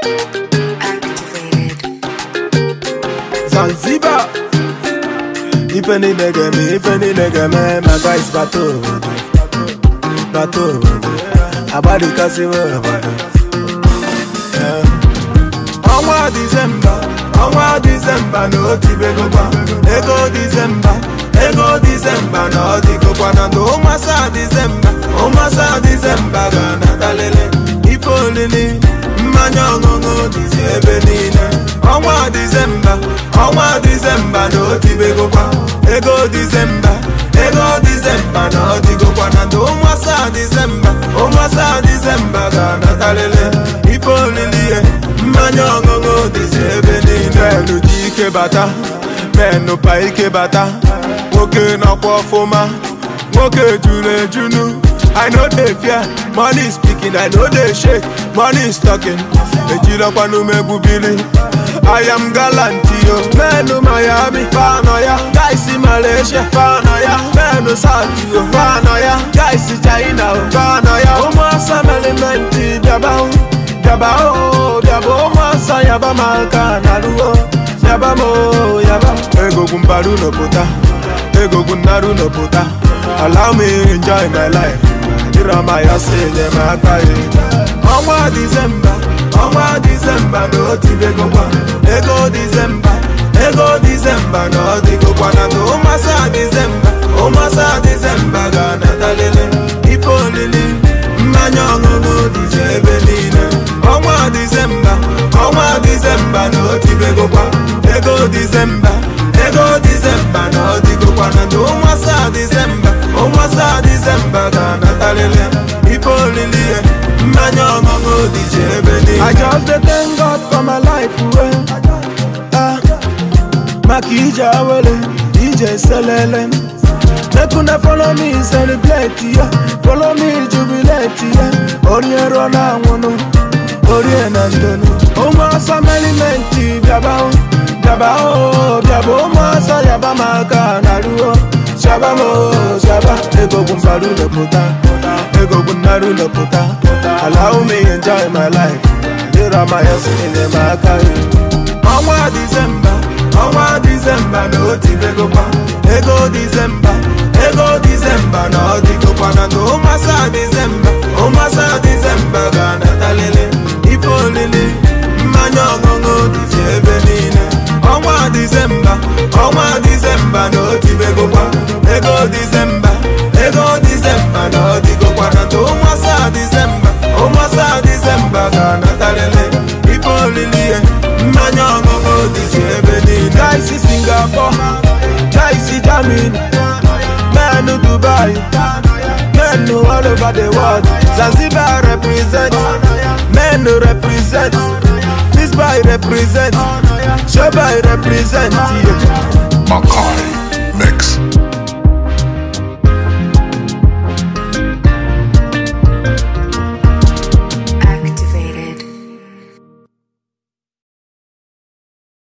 Zanzibar Ife niile ga-eme, ife niile ga-eme My guys bata obodo Bata obodo Agbadikasiwa obodo Eh. Ọnwa Disemba Ọnwa Disemba na otibegokwa Ego Disemba Ego Disemba na ọdịgokwa na ndụ ụmasa Disemba ụmasa Disemba ga-anatalele Ife olili mmanya ọṅụṅụ dịzi ebe niile ọnwa Disemba ọnwa Disemba na otibegokwa ego Disemba ego Disemba na ọdịgokwa na ndụ ụmasa Disemba ụmasa Disemba ga-anatalele ife olili ihe mmanya ọṅụṅụ dịzi ebe niile menụ ji ike bata menụ pa ike bata nwoke nọkwa ọfụma nwoke juru ejunu I know they fear money is speaking I know they shake money is talking ejirọkwa n'umegbu bili I am gallant yo menụ Miami fanọ ya guys Malaysia fanọ ya menụ South yo fanọ ya guys China o fanọ ya ụmụasa melimenti bịaba o bịaba o bịaba ụmụasa yaba maka na ruo yaba mo yaba egogwu mbaru n'opụta egogwu nnaru n'opụta allow me enjoy my life dịrọma ya si enyemaka ya ọnwa disemba ọnwa disemba na otibegokwa ego disemba ego disemba na ọdịgokwa na ndụ ụmasa disemba ụmasa disemba ga-anatalele ife olili mmanya ọṅụṅụ dịzi ebe niile ọnwa disemba ọnwa disemba na otibegokwa ego disemba ego disemba na ọdịgokwa na ndụ ụmasa disemba ụmasa disemba ga-anatalele ife olili ihe mmanya ọṅụṅụ dịzi ebe niile I just dey thank God for my life well. ah, maka ije awele ije selele make una follow me celebrate ya follow me jubilate ya orie ruo na anwụnụ orie na ndonu ụmụasa melimenti bịaba o bịaba o bịaba ụmụasa yaba maka na ruo shaba mo shaba egogwu mbaru lepụta egogwu nnaru lepụta allow me enjoy my life dịra ma ya si enyemaka ya ọnwa disemba ọnwa disemba na otibegokwa ego disemba ego disemba na ọdịgokwa na ndụ ụmasa disemba ụmasa disemba ga-anatalele ife olili mmanya ọṅụṅụ dịzi ebe niile ọnwa disemba ọnwa disemba na otibegokwa ego disemba ego disemba na ọdịgokwa na ndụ ụmasa disemba ụmasa disemba ga-anatalele ife olili ihe mmanya ọṅụṅụ dịzi ebe niile gaisi singapore gaisi germany menụ dubai menụ all over the world zanzibar represent menụ represent bisbai represent shobai represent yeah. Makai Mix.